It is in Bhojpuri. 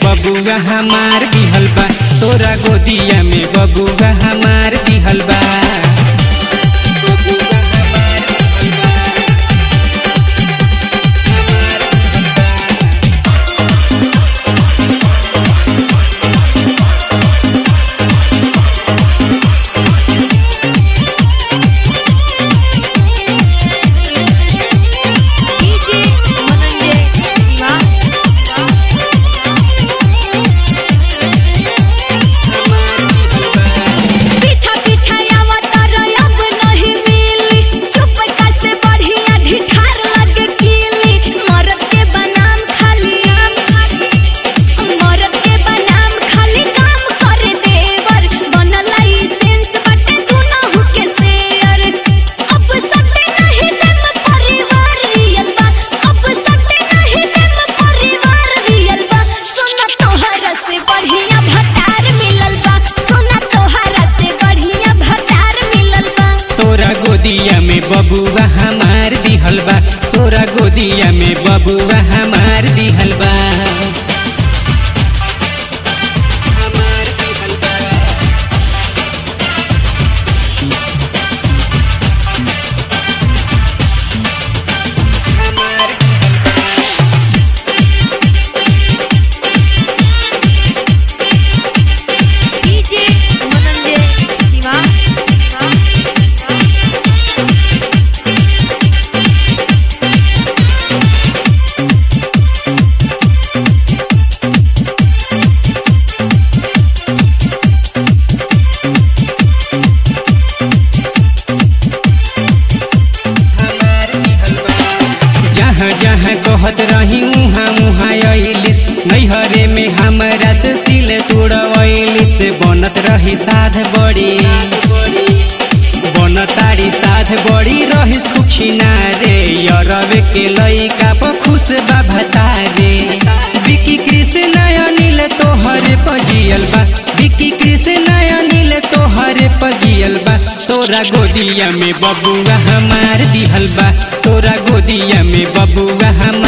बबुआ हमार दिहल बा तोरा गोदिया में बबुआ हमार दिहल बा बबुआ हमार दिहल बा। DJ Mananje Siva पीछा पीछा आवत अब नहीं मिली चुप से बढ़िया ढिठार लगे कीली मरद के बनाम खाली मरद के बनाम खाली काम करे देवर बनल लाइसेंस बाटे दुनहु के शेयर अब सटे नहीं देम परिवार रियल बा अब सटे नहीं देम परिवार रियल बा सोना तोहरा से बढ़िया भतार मिलल बा सोना तोहरा से बढ़िया भतार मिलल बा तोरा गोदिया में बबुआ हमार दिहल बा तोरा गोदिया में बबुआ हमार दिहल बा हमार दिहल बा। हमार दिहल बा। DJ Mananje Siva हमार दिहल बा। जहाँ जहाँ कहत रही उहाँ उहाँ अइलिस नैहरे में हमरा से सिल तोड़वैलिस बनत रही साध बड़ी बनतारी साध बड़ी रहिस खुशिना रे यरवे के लइका प खुश बा भतारे विकी कृष्ण अनिल तोहरे पजियल बा विकी कृष्ण अनिल तोहरे पजियल बा तोरा गोदिया में बबुआ हमार दिहल बा तोरा गोदिया में बबुआ हमार